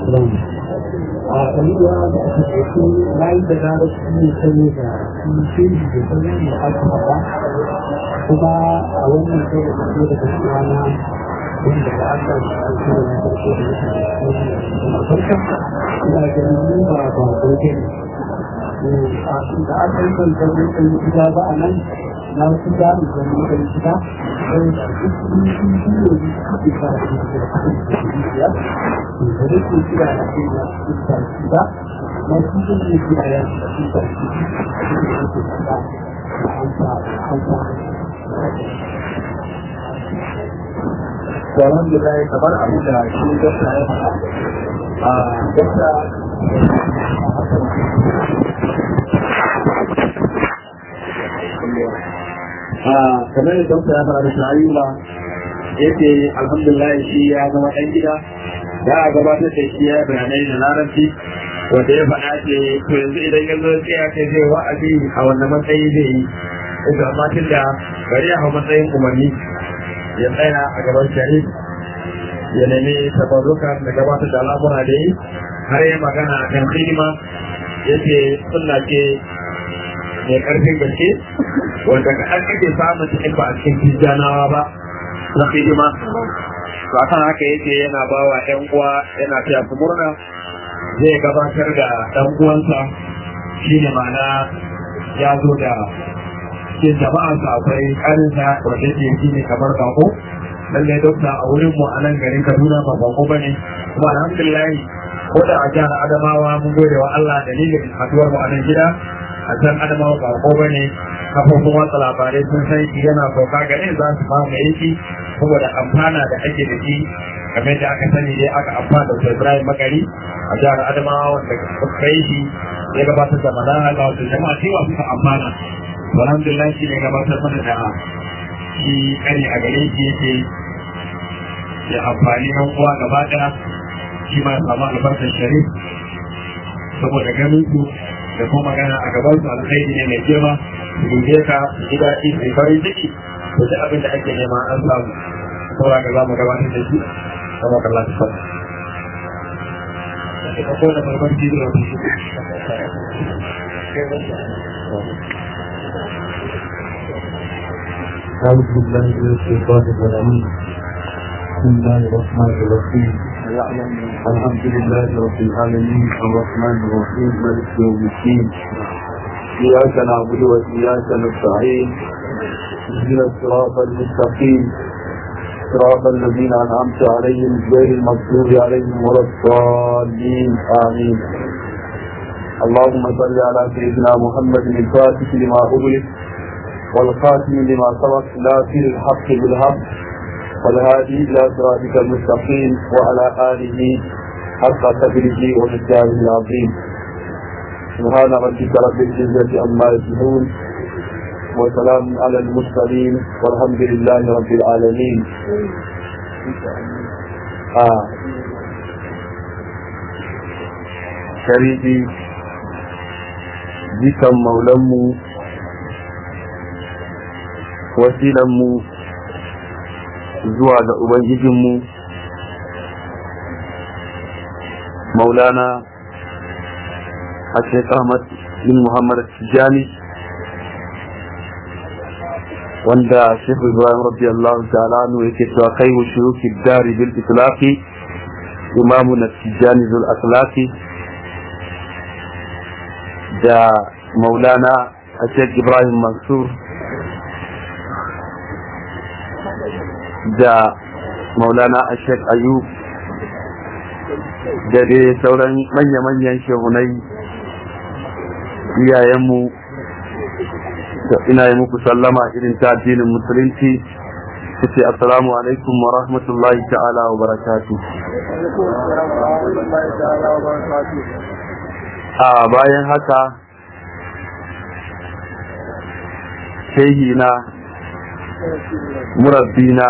salam a ɗariya da aka ɗauki layi da gara su ne sanye da shi da sanye da aka haɗa kuma a wannan kai da kaso da gaskiya na wanda da aka ɗauki da na farko da ya farka ina ganin mu ba ba gobe ne a da aka yi ban zama ɗan gida ba a nan na wasu gani zama ɗan gida sai da duk sun yi shi ne da suke fara da ya da rike kira da ke da cikin ba na su sun yi kira ya cikin sarki da ke da hanta hanta Tsoron da zai kamar abin da shi gasa ya faɗa. A gasa kamar da dokta ya fara da shayuwa yake alhamdulillah shi ya zama ɗan gida za a gabatar da shi ya bayanai da larabci wanda ya faɗa ce to yanzu idan ya zo sai ya kai zai wa'azi a wannan matsayi zai yi ita amma tun da bari a hau matsayin umarni ya tsaya a gaban shahid ya nemi tabarruka da gabatar da al'amura da yi har yi magana a kan hidima yake sunna ce mai karfin gaske wanda ka an kake samun cikin ba a cikin tijjanawa ba na hidima to akan haka yake yana ba wa ƴan uwa yana fiya su murna zai gabatar da ɗan uwansa shine ma'ana ya zo da cikin jama'arsa akwai ƙarinsa wanda yake shi ne kamar bako lallai dokta a wurin mu a nan garin kaduna ba bako ba ne kuma alhamdulillah ko da a jihar adamawa mun gode wa allah dalilin haduwar mu a nan gida a can adamawa ba ko ba ne kafofin watsa labarai sun san shi yana sauka garin za su ba mai shi saboda amfana da ake da shi kamar da aka sani dai aka amfana da ibrahim makari a jihar adamawa wanda suka yi shi ya gabatar da malaha ga wasu jama'a cewa suka amfana alhamdulillah shi ne gabatar mana da shi kani a gare shi yake ya amfani nan uwa gaba daya shi ma samu albarkar sharif saboda ganin su da kuma magana a gaban su alkhairi ne mai girma su dube ka su ji daɗi su farin ciki to duk abin da ake nema an samu saboda ka za mu gabatar da shi sama kallon su fata. Ka kona farkon jizo da su. أعوذ بالله من الشيطان الرجيم بسم الله الرحمن الرحيم الحمد لله رب العالمين الرحمن الرحيم مالك يوم الدين إياك نعبد وإياك نستعين اهدنا الصراط المستقيم صراط الذين أنعمت عليهم غير المغضوب عليهم ولا الضالين آمين اللهم صل على سيدنا محمد الفاتح لما أغلق والخاتم لما سبق ناصر الحق بالحق والهادي الى صراطك المستقيم وعلى اله حق قدره ومقداره العظيم سبحان ربك رب العزه عما يصفون وسلام على المرسلين والحمد لله رب العالمين آه. شريكي ذكر مولمو wasilanmu zuwa ga Ubangijinmu maulana a Sheikh Ahmad bin Muhammad Tijani wanda Sheikh Ibrahim radiyallahu ta'ala anhu yake cewa kai wa shuruki dari bil itlaqi imamu na Tijani zul akhlaqi da maulana a Sheikh Ibrahim Mansur da maulana ashek ayub da dai sauran manya-manyan shehunai iyayenmu da ina yi muku sallama irin ta addinin musulunci su ce assalamu alaikum wa rahmatullahi ta'ala wa barakatu a bayan haka shehina murabbina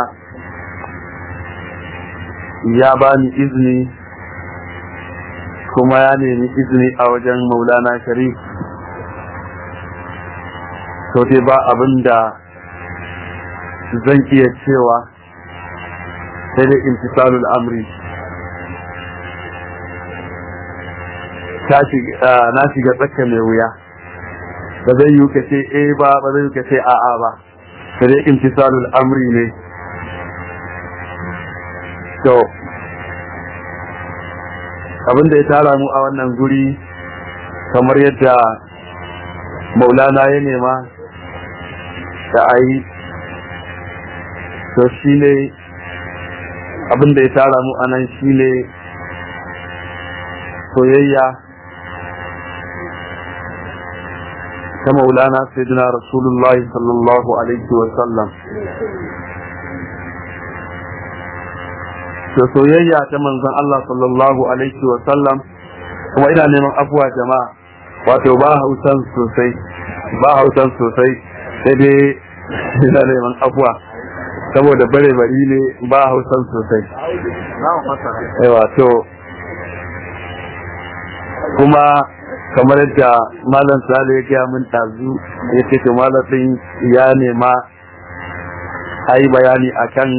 ya bani izini kuma ya nemi izini a wajen maulana sharif to dai ba abin da zan iya cewa sai dai intisalul amri na shiga tsakka mai wuya ba zai yi ka ce eh ba ba zai yi ka ce a'a ba sai dai imtisalul amri ne to abinda ya tara mu a wannan guri kamar yadda maulana ya nema da a yi to shi ne abinda ya tara mu a nan shi ne soyayya ta maulana sayyidina rasulullahi sallallahu alaihi wasallam to soyayya ta manzon Allah sallallahu alaihi wasallam kuma ina neman afuwa jama'a wato ba hausan sosai ba hausan sosai sai dai ina neman afuwa saboda bare bari ne ba hausan sosai yawa to kuma kamar yadda malam sale ya gaya min tazu ya ce to malamin ya nema a yi bayani akan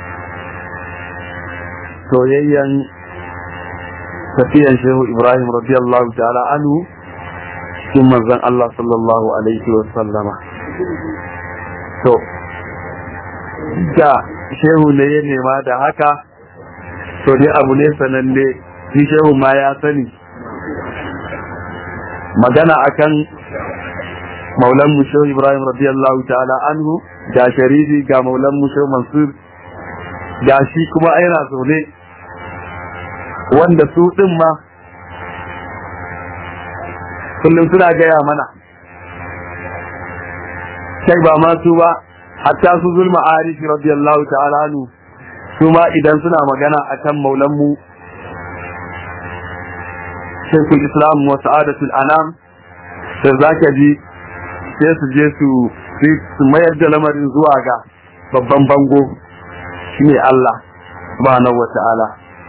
soyayyan tafiyan shehu ibrahim radiyallahu ta'ala anhu cikin manzon Allah sallallahu alaihi wa sallama to da shehu ne ya nema da haka to dai abu ne sananne shi shehu ma ya sani magana akan maulan mu shehu ibrahim radiyallahu ta'ala anhu ga sharifi ga maulan mu shehu mansur ga shi kuma aina zaune wanda su din ma kullum suna gaya mana sai ba ma su ba hatta su zulma arifi radiyallahu ta'ala anhu su ma idan suna magana akan maulan mu shekul islam wa sa'adatul anam sai zaka ji sai su je su su mayar da lamarin zuwa ga babban bango shine Allah subhanahu wa ta'ala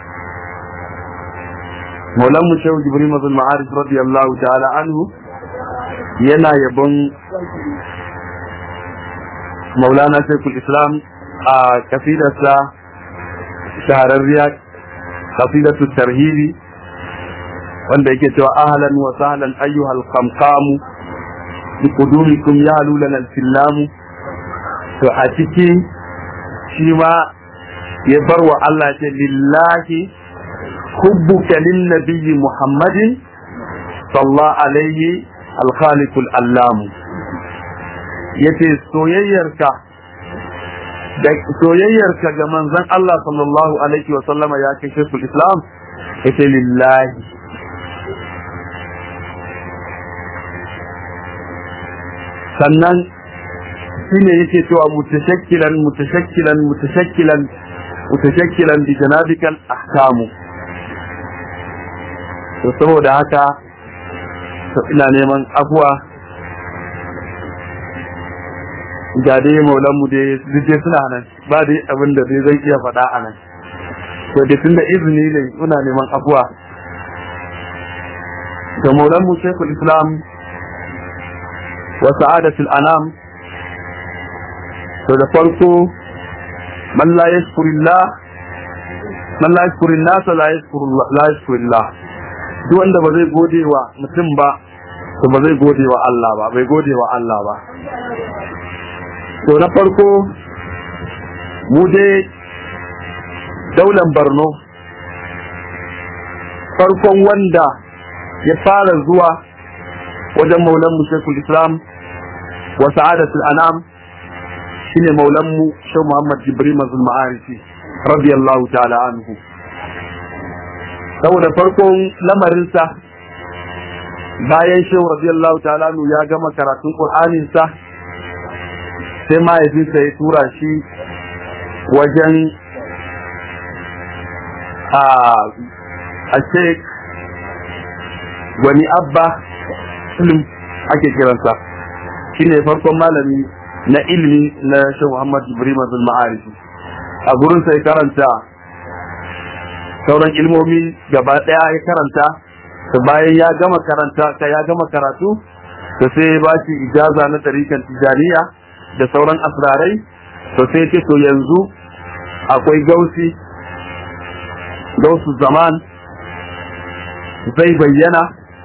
maulan mu shehu jibril mazul ma'arif radiyallahu ta'ala anhu yana yabon maulana shekul islam a kafidarsa shahararriya kafidatu tarhibi wanda yake cewa ahlan wa sahlan ayyuhal qamqamu bi qudumikum ya lulana al-fillamu to a ciki shi ma ya bar wa Allah ce lillahi hubbuka lin nabiyyi muhammadin sallallahu alaihi al-khaliqul allam yace soyayyarka da soyayyarka ga manzon Allah sallallahu alaihi wa sallama ya kai shekul islam yace lillahi sannan shine yake cewa mutashakkilan mutashakkilan mutashakkilan mutashakkilan bi janabikal ahkamu to saboda haka to ina neman afuwa ga dai maulan mu dai duk suna nan ba dai abin da dai zan iya faɗa a nan to da tunda izini ne muna neman afuwa da maulan mu shekul islam wa sa'adatul anam to da farko man la yashkurillah man la yashkurillah la yashkurullah la yashkurillah duk wanda ba zai gode wa mutum ba to ba zai gode wa Allah ba bai gode wa Allah ba to na farko mu dai daular Borno farkon wanda ya fara zuwa wajen maulan mu Sheikhul Islam wa Sa'adatul Anam shine maulan mu Sheikh Muhammad Jibril Mazul Ma'arifi radiyallahu ta'ala anhu saboda farkon lamarinsa bayan Sheikh radiyallahu ta'ala anhu ya gama karatun Qur'anin sa sai mahaifinsa ya tura shi wajen a a Sheikh wani abba ilm ake kiransa shine farkon malami na ilimi na shi Muhammad Ibrahim Azul Ma'arifi a gurin sai karanta sauran ilmomi gaba daya ya karanta to bayan ya gama karanta ka ya gama karatu to sai ya bashi ijaza na tarikan tijaniya da sauran asrarai to sai ce to yanzu akwai gausi gausu zaman zai bayyana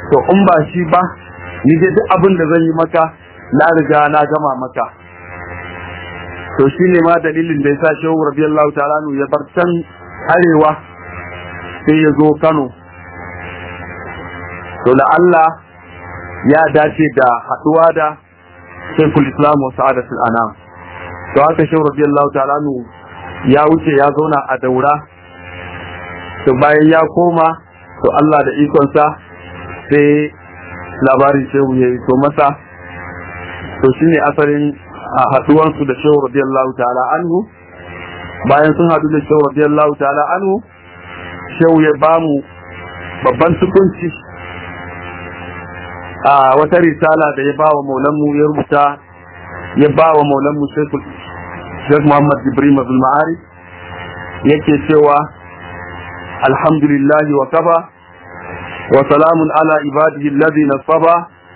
to in ba shi ba ni dai duk abin da zan yi maka na riga na gama maka to shine ma dalilin da yasa shehu radiyallahu ta'ala ya bar can arewa sai ya zo Kano to la Allah ya dace da haduwa da Sheikhul Islam wa Sa'adatul Anam to haka shehu radiyallahu ta'ala ya wuce ya zauna a daura to bayan ya koma to Allah da ikonsa sai labarin shehu ya yi to masa to shine asalin a haduwansu da shehu radiyallahu ta'ala anhu bayan sun hadu da shehu radiyallahu ta'ala anhu shehu ya bamu babban tukunci a wata risala da ya ba wa maulanmu ya rubuta ya ba wa maulanmu shekul shek muhammad ibrahim abdul ma'ari yake cewa alhamdulillahi wa kafa wa salamun ala ibadihi alladhina saba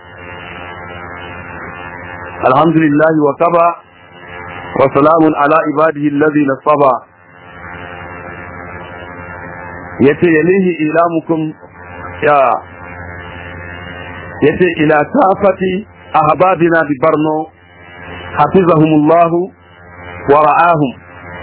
alhamdulillahi wa kafa wa salamun ala ibadihi alladhina saba yace yalihi ilamukum ya yace ila kafati ahbabina bi barno hafizahumullahu wa ra'ahum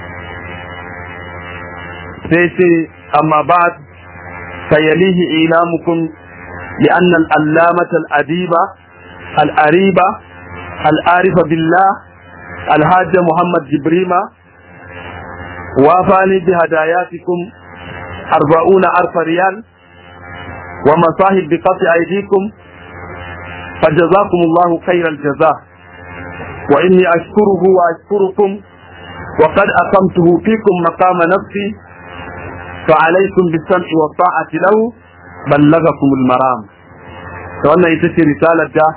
sai ce amma ba'd fayalihi ilamukum لأن الألامة الأديبة الأريبة العارفة بالله الحاج محمد جبريمة وافاني بهداياتكم أربعون ألف ريال ومصاهب بقطع أيديكم فجزاكم الله خير الجزاء وإني أشكره وأشكركم وقد أقمته فيكم مقام نفسي فعليكم بالسمع والطاعة له بلغكم المرام فأنا يتشي رسالة ده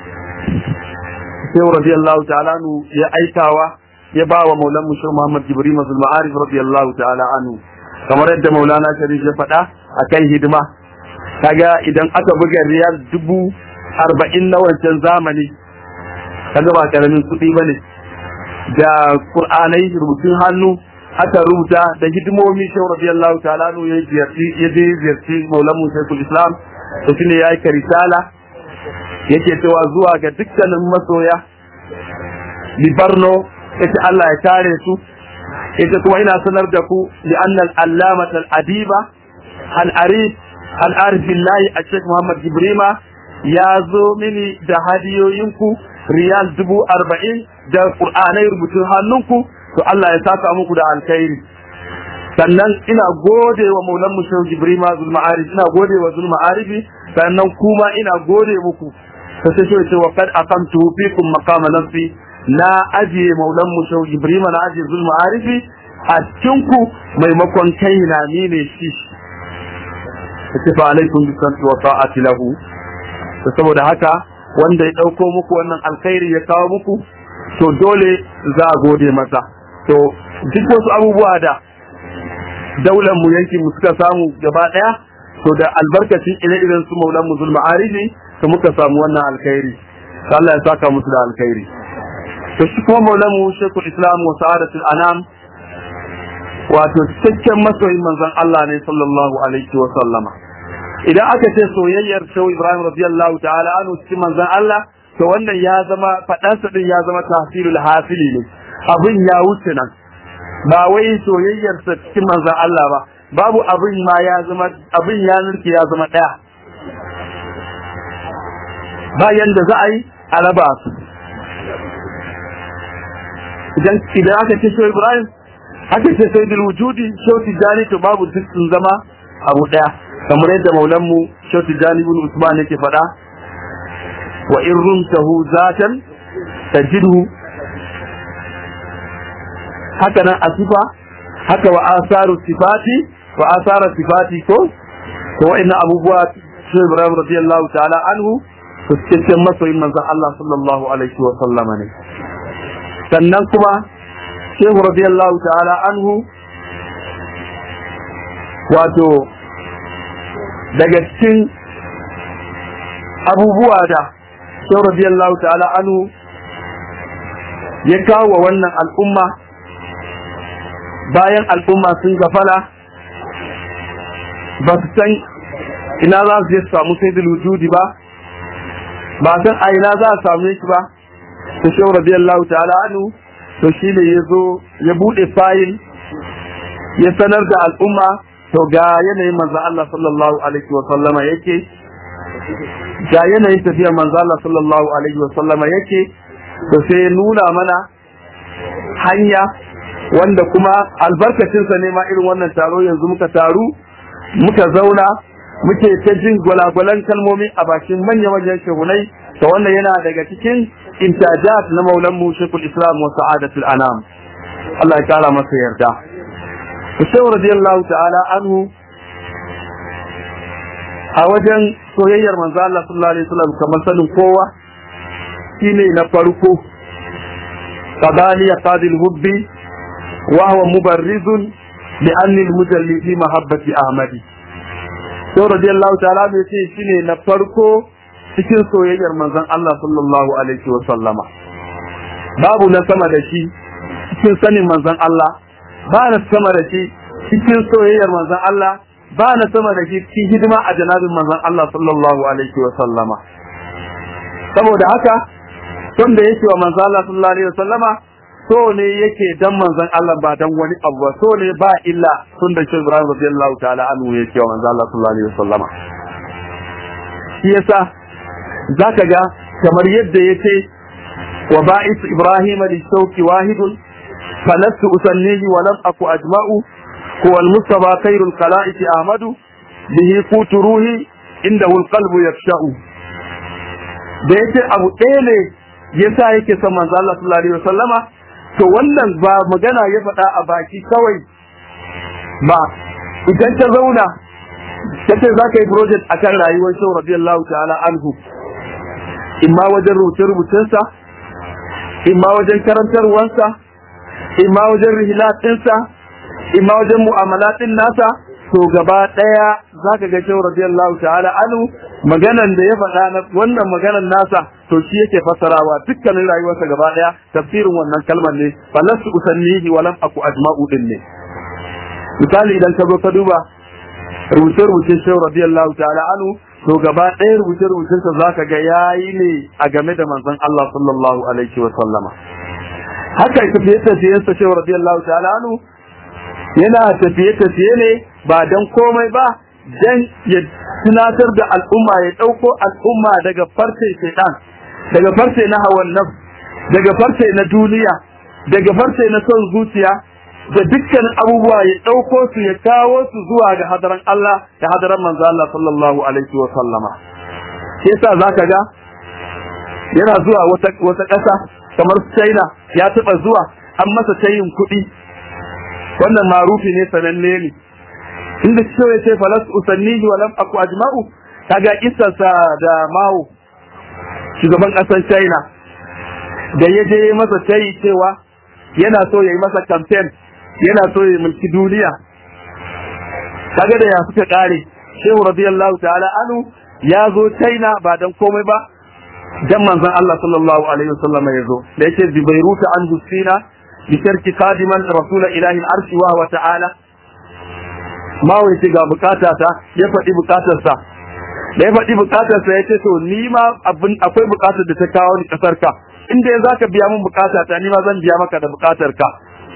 sai radiyallahu ta'ala anu ya aikawa ya ba wa maulan mushir Muhammad Jibril Mazul Ma'arif radiyallahu ta'ala anhu kamar yadda Maulana Sharif ya faɗa akan hidima kaga idan aka buga riyal dubu arba'in na wancan zamani kaga ba karamin kuɗi ba ne da Qur'anai rubutun hannu aka rubuta da hidimomi shehu radiyallahu ta'ala anu ya ziyarci ya je ziyarci maulan mu Sheikhul Islam to shine ya aika risala yake cewa zuwa ga dukkanin masoya libarno yace Allah ya kare su yace kuma ina sanar da ku li annal allamat al adiba al arif al arif billahi a Sheikh Muhammad Jibrima ya zo mini da hadiyoyinku riyal dubu arba'in da qur'anai rubutun hannunku to Allah ya saka muku da alkhairi sannan ina gode wa maulan mu shehu jibrima zulma'arif ina gode wa zulma'arifi sannan kuma ina gode muku ta sai shi ce wa kad aqamtu fikum maqama nafsi na ajiye maulan mu shehu jibrima na ajiye zulma'arifi a cikin ku maimakon kai na ni ne shi kace fa alaikum bi santi wa ta'ati lahu to saboda haka wanda ya dauko muku wannan alkhairi ya kawo muku to dole za a gode masa to duk wasu abubuwa da daular mu yankin mu suka samu gaba daya to da albarkacin ire-iren su maulan mu zulma arifi to muka samu wannan alkhairi Allah ya saka musu da alkhairi to shi kuma maulan mu shekul islam wa sa'adatul anam wato cikakken masoyin manzon Allah ne sallallahu alaihi wa sallama idan aka ce soyayyar shehu ibrahim radiyallahu ta'ala anhu cikin manzon Allah to wannan ya zama fadansa din ya zama tahsilul hasili ne abin ya wuce nan ba wai soyayyarsa cikin manzan Allah ba babu abin ma ya zama abin ya nurke ya zama ɗaya bayan da za a yi a raba su idan idan aka ce shehu ibrahim aka ce sai bil wujudi shehu tijani to babu duk sun zama abu ɗaya kamar yadda maulanmu shehu tijani ibn usman yake faɗa wa in rumtahu zatan tajidhu haka nan a sifa haka wa asaru sifati wa asara sifati ko to wa'annan abubuwa shi Ibrahim radiyallahu ta'ala anhu to cikin masoyin manzon Allah sallallahu alaihi wa sallama ne sannan kuma Shehu radiyallahu ta'ala anhu wato daga cikin abubuwa da Shehu radiyallahu ta'ala anhu ya kawo wa wannan al'umma bayan al'umma sun gafala ba su san ina za su je su samu sayyidul wujudi ba ba san a ina za a same shi ba to shehu radiyallahu ta'ala anhu to shine ya zo ya bude fayil ya sanar da al'umma to ga yanayin manzo Allah sallallahu alaihi wa sallama yake ga yanayin tafiyar manzo Allah sallallahu alaihi wa sallama yake to sai ya nuna mana hanya wanda kuma albarkacinsa ne ma irin wannan taro yanzu muka taru muka zauna muke ta jin gwalagwalan kalmomi a bakin manya-manyan shehunai ta wannan yana daga cikin intajat na maulan mu shekul islam wa sa'adatul anam Allah ya kara masa yarda Shehu radiyallahu ta'ala anhu a wajen soyayyar manzo Allah sallallahu alaihi wasallam kamar sanin kowa shine na farko qadali qadil hubbi wa huwa mubarrizun li anni al-mujalli fi mahabbati ahmadi Shehu radiyallahu ta'ala ne ce shine na farko cikin soyayyar manzon Allah sallallahu alaihi wasallama babu na sama da shi cikin sanin manzon Allah ba na sama da shi cikin soyayyar manzon Allah ba na sama da shi cikin hidima a janabin manzon Allah sallallahu alaihi wa sallama saboda haka son da yake wa manzon Allah sallallahu alaihi wa sallama so ne yake dan manzon Allah ba dan wani abu ba so ne ba illa tun da shi Ibrahim radiyallahu ta'ala anhu yake wa manzon Allah sallallahu alaihi wa sallama shi yasa zaka ga kamar yadda yake wa ba'is Ibrahim li shauki wahidun فلست أسنيه ولم أكو أجمع هو المصطفى خير الخلائق أحمد به قوت روحي عنده القلب يفشأ da yake abu ɗaya ne ya sa yake son manzo Allah sallallahu alaihi wasallama to wannan ba magana ya faɗa a baki kawai ba idan ta zauna ta ce za ka yi project akan rayuwar shau radiyallahu ta'ala anhu imma wajen rubuce-rubucensa imma wajen karantarwansa imma wajen rihilatinsa imma wajen mu'amalatin nasa to gaba daya zaka ga cewa radiyallahu ta'ala anhu maganan da ya faɗa na wannan maganan nasa to shi yake fasarawa dukkanin rayuwarsa gaba daya tafsirin wannan kalmar ne falastu usannihi wa lam aku ajma'u din ne misali idan ka zo ka duba rubuce-rubucen shehu radiyallahu ta'ala anhu to gaba ɗaya rubuce-rubucensa zaka ga yayi ne a game da manzon Allah sallallahu alaihi wa sallama haka tafiye-tafiyensa shehu radiyallahu ta'ala anhu yana tafiye-tafiye ne ba don komai ba don ya tunatar da al'umma ya ɗauko al'umma daga farce shaitan daga farce na hawan naf daga farce na duniya daga farce na son zuciya da dukkan abubuwa ya ɗauko su ya kawo su zuwa ga hadaran Allah da hadaran manzo Allah sallallahu alaihi wa sallama shi yasa zaka ga yana zuwa wata wata ƙasa kamar China ya taɓa zuwa an masa tayin kuɗi wannan marufi ne sananne ne inda cewa ya ce falas usannihi wa lam aku ajma'u kaga isarsa da mawo shugaban ƙasar China da ya je masa tayi cewa yana so ya yi masa campaign yana so ya mulki duniya kaga da ya suka kare shehu radiyallahu ta'ala anu ya zo China ba dan komai ba dan manzon Allah sallallahu alaihi wasallam ya zo da yake bi Bairuta an Husina bi sharki qadiman rasul ilahi al-arsh wa huwa ta'ala ma wai ce ga bukata ta ya faɗi bukatar sa da ya faɗi bukatar sa yace to ni ma abin akwai bukatar da ta kawo ni kasar ka inda ya zaka biya min bukata ta ni ma zan biya maka da bukatar ka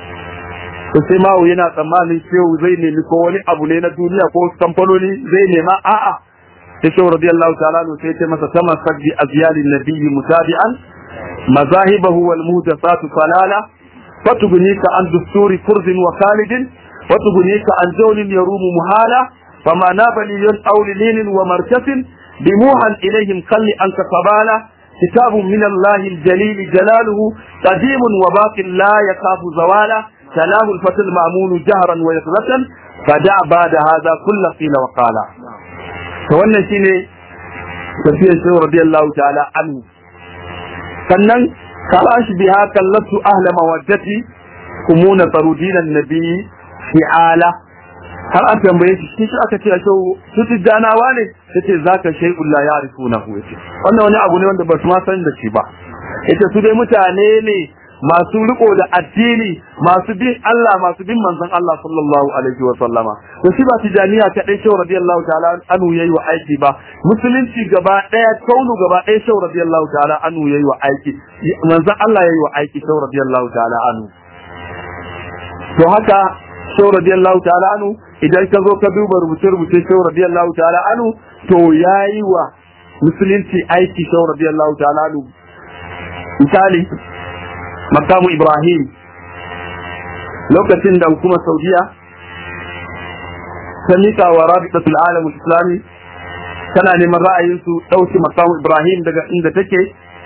to sai mawo yana tsammanin shehu zai nemi ko wani abu ne na duniya ko kamfanoni zai nema a'a sai shehu radiyallahu ta'ala no sai ce masa tamassak bi azyalin nabiyyi mutabi'an mazahibahu wal muhdathatu falala fatugnika an dusturi kurzin wa khalidin watugnika an jawlin yarumu muhala fama nabali yun awlilin wa markasin bimuhan ilayhim qalli anka qabala كتاب من الله الجليل جلاله قديم وباق لا يخاف زوالا سلام الفتى المأمون جهرا ويقظة فدع بعد هذا كل قيل وقال فوانا شيني تفسير الشيخ رضي الله تعالى عنه sannan kalash biha kallatu ahla mawaddati kumuna tarudina nabi fi'ala har an tambaye shi shi aka ce shi su tijjanawa ne yace zaka shay'un la ya'rifuna hu yace wannan wani abu ne wanda ba su ma san da shi ba yace su dai mutane ne masu riko da addini masu bin Allah masu bin manzon Allah sallallahu alaihi wa sallama to shi ba tijaniya ta dai shehu radiyallahu ta'ala anu yayi wa aiki ba musulunci gaba daya kaunu gaba daya shehu radiyallahu ta'ala anu yayi wa aiki manzon Allah yayi wa aiki shehu radiyallahu ta'ala anu to haka shehu radiyallahu ta'ala anu idan ka zo ka duba rubuce-rubuce shehu radiyallahu ta'ala anu to yayi wa musulunci aiki shehu radiyallahu ta'ala anu misali makamu ibrahim lokacin da hukumar saudiya ta nika wa rabitatul alam islami tana neman ra'ayinsu ɗauki makamu ibrahim daga inda take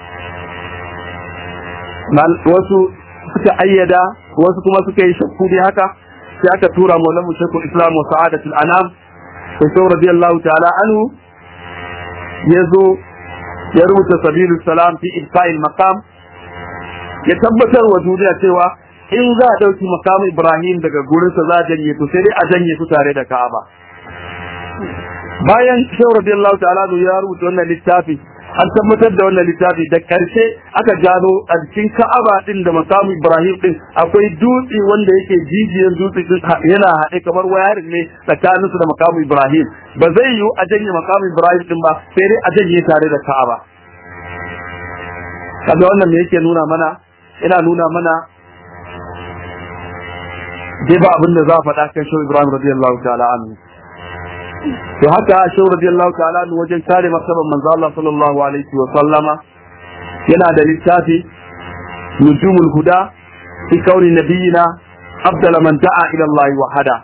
wasu suka ayyada wasu kuma suka yi shakku dai haka sai aka tura maulan mu shekul islam wa sa'adatul anam sai sau radiyallahu ta'ala anhu ya zo ya rubuta sabilu salam fi ifa'il maqam ya tabbatar wa duniya cewa in za a ɗauki makamin Ibrahim daga gurinsa za a janye to sai dai a janye su tare da Ka'aba. Bayan Shehu radiyallahu ta'ala ya rubuta wannan littafi an tabbatar da wannan littafi da karshe aka gano a cikin Ka'aba din da makamin Ibrahim din akwai dutse wanda yake jijiyan dutse din yana haɗe kamar wayarin ne tsakanin su da makamin Ibrahim ba zai yiwu a janye makamin Ibrahim din ba sai dai a janye tare da Ka'aba. Kaga wannan me yake nuna mana ina nuna mana dai ba abin da za a faɗa kan shehu ibrahim radiyallahu ta'ala anhu to haka shehu radiyallahu ta'ala anhu wajen kare martaban manzo Allah sallallahu alaihi wa sallama yana da littafi nujumul huda fi kauni nabiyina afdala man da'a ila Allah wahada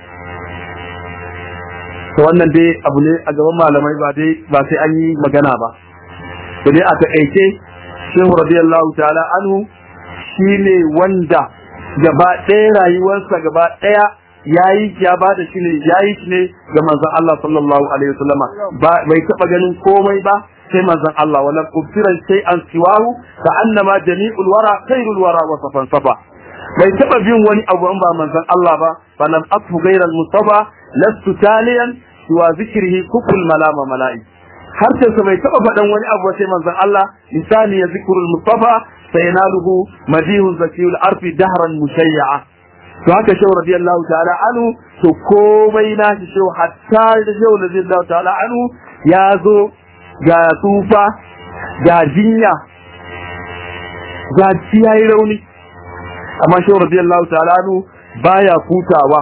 to wannan dai abu ne a gaban malamai ba dai ba sai an yi magana ba to dai a taƙaice shehu radiyallahu ta'ala anhu shine wanda gaba ɗaya rayuwarsa gaba ɗaya yayi ya ba da shi ne yayi shi ne ga manzon Allah sallallahu alaihi wasallam ba bai taba ganin komai ba sai manzon Allah wala kubtiran sai an siwahu ka annama jami'ul wara khairul wara wa safan safa bai taba bin wani abu ba manzon Allah ba fa lam afu ghayra al-mustafa lastu taliyan wa zikrihi kukul malama mala'i harshen sa bai taba faɗan wani abu sai manzon Allah misali ya zikrul mustafa sayanaluhu madihun zakiyul arfi dahran mushayya'a to haka shehu radiyallahu ta'ala anhu to komai na shi shehu hatta da shehu radiyallahu ta'ala anhu ya zo ga tsufa ga jinya ga yayi rauni amma shehu radiyallahu ta'ala anhu baya kutawa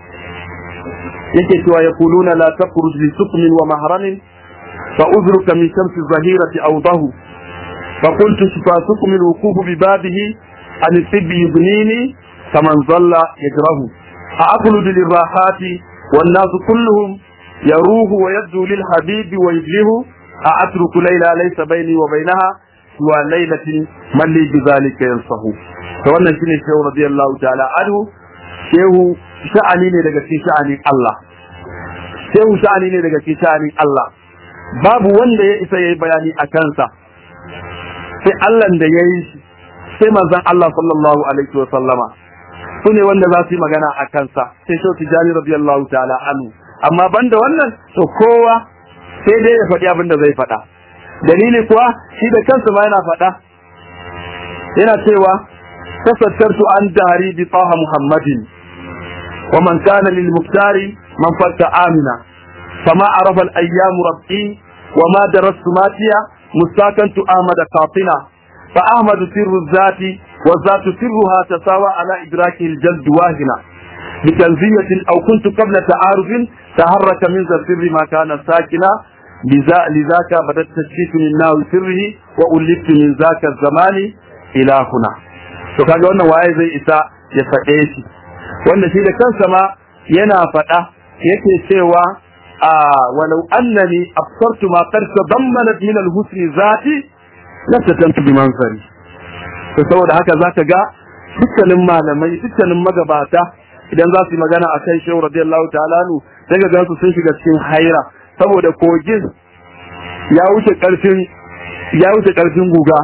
yake cewa yaquluna la takhruj li sukmin wa mahramin fa uzruka min shamsi zahirati awdahu فقلت شفاءكم الوقوف ببابه عن الطب يبنيني كمن ظل يجره أأخلد للراحات والناس كلهم يروه ويبدو للحبيب ويبله أأترك ليلى ليس بيني وبينها سوى ليلة من لي بذلك ينصه فوانا شيني شيخ رضي الله تعالى عنه شيخ شأني ne daga cikin sha'anin Allah shehu sha'ani ne daga cikin sha'anin Allah babu wanda ya isa yayi bayani a kansa sai Allah da ya yi shi sai manzon Allah sallallahu alaihi wa sallama su ne wanda za su yi magana a kansa sai shau tijani radiyallahu ta'ala anhu amma banda wannan to kowa sai dai ya faɗi abin da zai faɗa dalili kuwa shi da kansa ma yana faɗa yana cewa tasattartu an dahari bi taha muhammadin wa man kana lil muktari man fakka amina fama arafa al ayyamu rabbi wa ma darastu matiya مستاكنت أحمد قاطنا فأحمد سر الذات والذات سرها تساوى على إدراكه الجلد واهنا بتنزية أو كنت قبل تعارف تحرك من ذا السر ما كان ساكنا لذاك بدأت تشكيك من ناو سره وألفت من ذاك الزمان إلى هنا to kaga wannan waye zai isa ya faɗe shi wanda shi da kansa ma yana faɗa yake cewa ولو أنني أبصرت ما قد تضمنت من الحسن ذاتي لفتنت بمنظري saboda haka za ka ga dukkanin malamai dukkanin magabata idan za su yi magana a kan shehu radiyallahu ta'ala nu sai ga gansu sun shiga cikin haira saboda kogin ya wuce karfin ya wuce karfin guga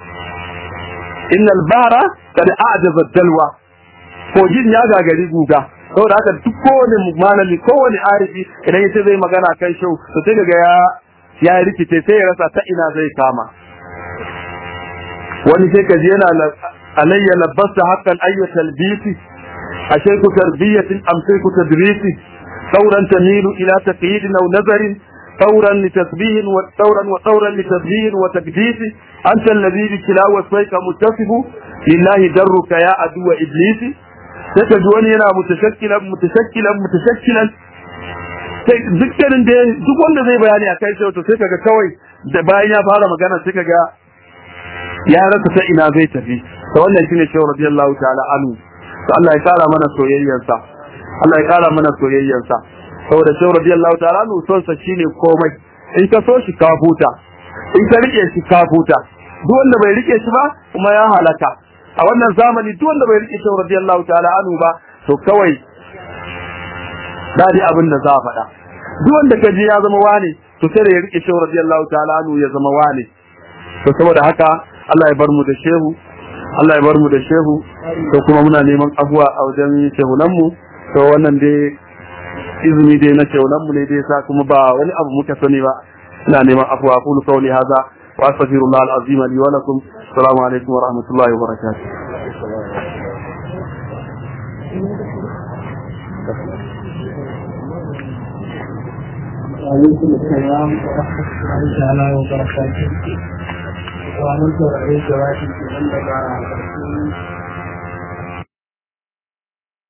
innal bara kad a'jaza dalwa kogin ya gagari guga saboda haka duk kowane malami kowane arifi idan yace zai magana kan shau to sai daga ya ya rikice sai ya rasa ta ina zai kama wani sai kaji yana alayya labbasta haqqan ayya talbisi ashayku tarbiyatin am shayku tadrisi ثورا تميل إلى تقييد أو نظر ثورا لتسبيه وثورا وثورا لتسبيه وتقديس أنت الذي بكلا وصيك متصف لله درك يا عدو إبليس ستجوني أنا متشكلا متشكلا متشكلا dukkanin da duk wanda zai bayani a kai sai to sai kaga kawai da bayan ya fara magana sai kaga ya rasa ta ina zai tafi to wannan shine shehu radiyallahu ta'ala anhu to Allah ya kara mana soyayyarsa Allah ya kara mana soyayyarsa saboda shehu radiyallahu ta'ala anhu son sa shine komai in ka so shi ka huta in ka rike shi ka huta duk wanda bai rike shi ba kuma ya halaka a wannan zamani duk wanda bai rike shehu radiyallahu ta'ala anhu ba to kawai dadi abin da za a faɗa duk wanda ka ji ya zama wane to sai da ya rike shehu radiyallahu ta'ala anhu ya zama wane to saboda haka Allah ya bar mu da shehu Allah ya bar mu da shehu to kuma muna neman abuwa a wajen shehunan mu to wannan dai izini dai na shehunan mu ne dai sa kuma ba wani abu muka sani ba ina neman abuwa aqulu qawli hadha wa astaghfirullah al-azim li wa lakum assalamu alaikum wa rahmatullahi wa barakatuh وعليكم السلام ورحمة الله تعالى وبركاته. وعليكم السلام ورحمة الله وبركاته.